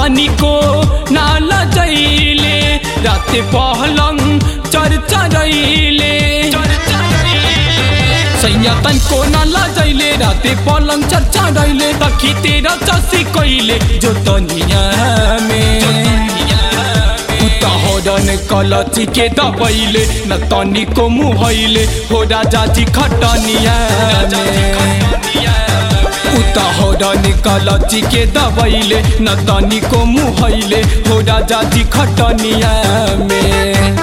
तनिको नाल जैले राते पहलङ चर्चा रैले सैया तनको नाल जैले राते पलङ चर्चा रैले तखी तेरा चसी कहिले जो तनिया में उता हरन कलची के दबैले न तनिको मुहैले हो राजाजी खटनिया उता हरन कलची के दबैले न तनिको मुहैले हो राजाजी खटनिया में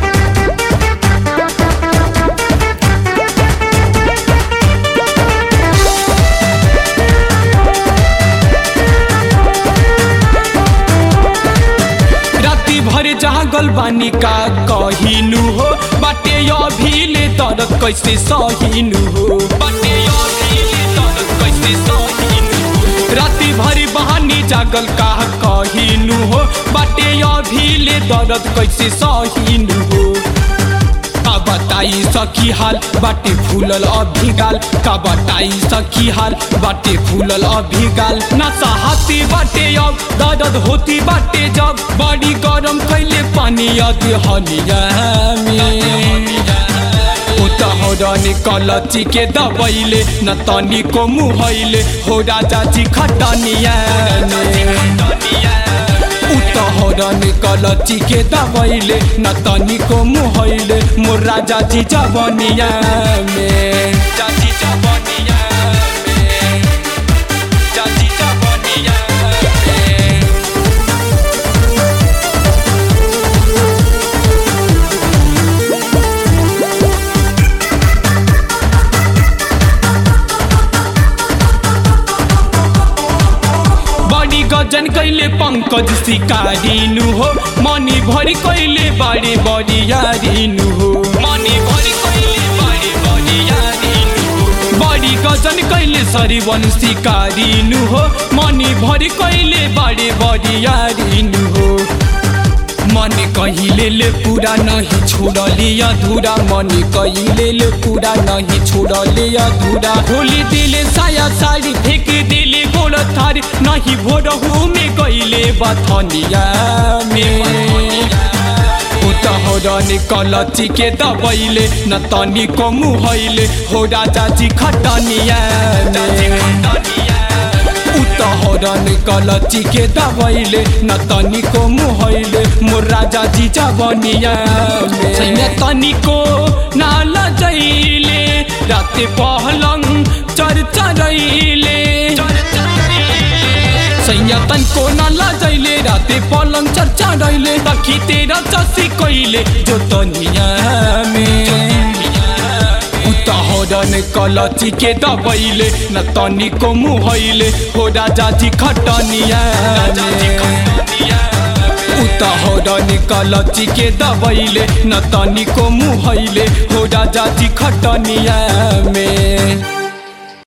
राति भर जागल बानी का कहिनु हो बाटे अभिले दर्द कैसे सहिनु हो बाटे अभिले दर्द कैसे सहिनु हो राति भर बहानी जागल का कहिनु हो बाटे अभिले दर्द कैसे सहिनु हो का बताई सखी हाल बाटे फूलल अभिगाल का बताई सखी हाल बाटे फूलल अभिगाल ना चाहती बाटे अब दर्द होती बाटे जब बड़ी गरम कैले पानी अधे हनिया उतहरनी कलची के दबैले न तनिको मुहैले हो राजाजी खटनिया उतहरनी कलची के दबैले न तनिको मुहैले मोर राजाजी जबनिया में जाजी जबनिया में जाजी जबनिया में बड़ी गजन कैले पंकज शिकारिनु हो मनी भरि कैले बारे बरियारिनु हो मनी भरि कैले बारे बरियारिनु हो बड़ी गजन कैले सरिवन शिकारिनु हो मनी भरि कैले बारे बरियारिनु हो मन कहिले ले पूरा नहीं छोड़ले अधूरा मन कहिले ले पूरा नहीं छोड़ले अधूरा होली दिले साया साड़ी फेंक दिले गोड़ थारी नहीं भोरहू में गईले बथनिया में उतहरनी कलची के दबैले न तनिको मुहैले हो राजाजी खटनिया उतहरनी कलची के दबैले न तनिको मुहैले मोर राजाजी जबनिया में तनिको नाल जैले राते पहलङ चर्चा रैले सैया तनको नाल जैले राते पलङ चर्चा रैले तखी तेरा चसी कहिले जो तनिया में उतहरन कलची के दबैले न तनिको मुहैले हो राजाजी खटनिया उतहरन कलची के दबैले न तनिको मुहैले हो राजाजी खटनिया में